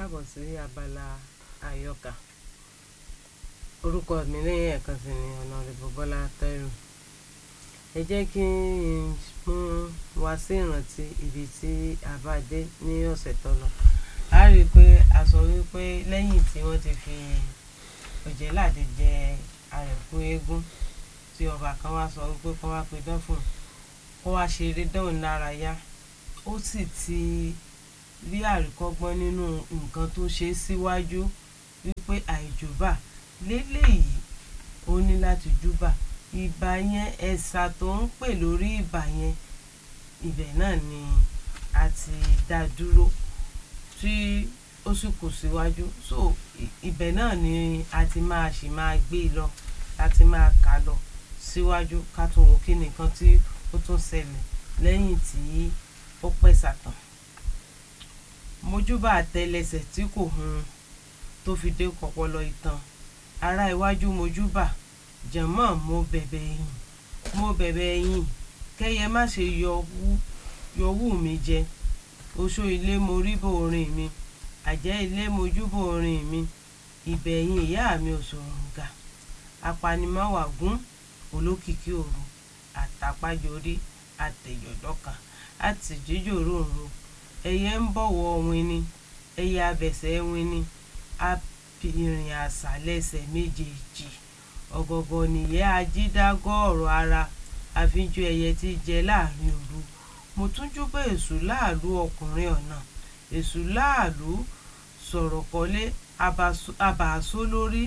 káàbọ̀ sí abala àyọkà orúkọ mi lẹ́yìn ẹ̀kan sí ni Honorable Bọ́lá Táírò ẹ jẹ́ kí n mú wa sí ìrántí ibi tí a bá dé ní ọ̀sẹ̀ tó lọ a rí i pé a sọ wípé lẹ́yìn tí wọ́n ti fi Ọ̀jẹ̀ládé jẹ àrẹ̀kú eégún tí ọba kan wá sọ wípé kó wá pidán fún un kó wá ṣeré dán lára yá ó sì ti rí àríkọ́gbọ́n nínú nǹkan tó ṣe síwájú wípé àìjùbà léléyìí ó ní láti júbà ìbà yẹn ẹ̀sà tó ń pè lórí ìbà yẹn ibẹ̀ náà ni a ti dá dúró tí ó sì kù síwájú so ibẹ̀ náà ni a ti máa ṣì máa gbé lọ láti máa kà lọ síwájú ká tó wo kí nìkan tí ó tún ṣẹlẹ̀ lẹ́yìn tí ó pẹ̀sà tán mojúbà àtẹlẹsẹ̀ tí kò hun tó fi dé kọpọlọ ìtàn ará iwájú mojúbà jẹ̀mọ́ mo bẹ̀bẹ̀ ẹ̀yìn mo bẹ̀bẹ̀ ẹ̀yìn kẹ́yẹ má ṣe yọwú mi jẹ oṣó ilé mo ríbò orin mi àjẹ́ ilé mojúbò orin mi ìbẹ̀yìn ìyá mi òṣòròǹgà apanimọ́wàgún olókìkí òru àtàpájọrí àtẹ̀yọ̀dọ́kà àtìjíjòrò òru ẹyẹ ń bọ̀wọ̀ wini ẹyẹ abẹ̀sẹ̀ wini abìrìn àṣà lẹ́sẹ̀ méjèèjì ọ̀gọ̀gọ̀ nìyẹ́ ajídágọ́ ọ̀rọ̀ ara àfijù ẹyẹ tí jẹ láàrin òru mo tún júbà èṣù láàlú ọkùnrin ọ̀nà èṣù láàlú sọ̀rọ̀ kọ́lé abàásó lórí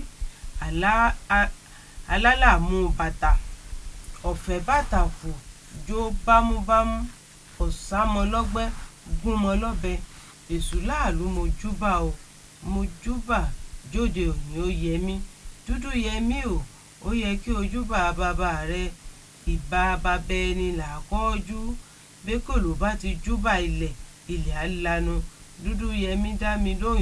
alálàmú bàtà ọ̀fẹ́ bàtà fò jó bámúbámú ọ̀sámọlọ́gbẹ́ gúnmọ lọ́bẹ èṣù láàlú mo júbà o mo júbà jóde òní ó yẹ mí dúdú yẹ mí o ó yẹ kí o júbà bàbá rẹ ìbà bàbá ẹni làkọ́jú bẹ́kòló bá ti júbà ilẹ̀ ilẹ̀ á lanu dúdú yẹ mí dá mi lóhùn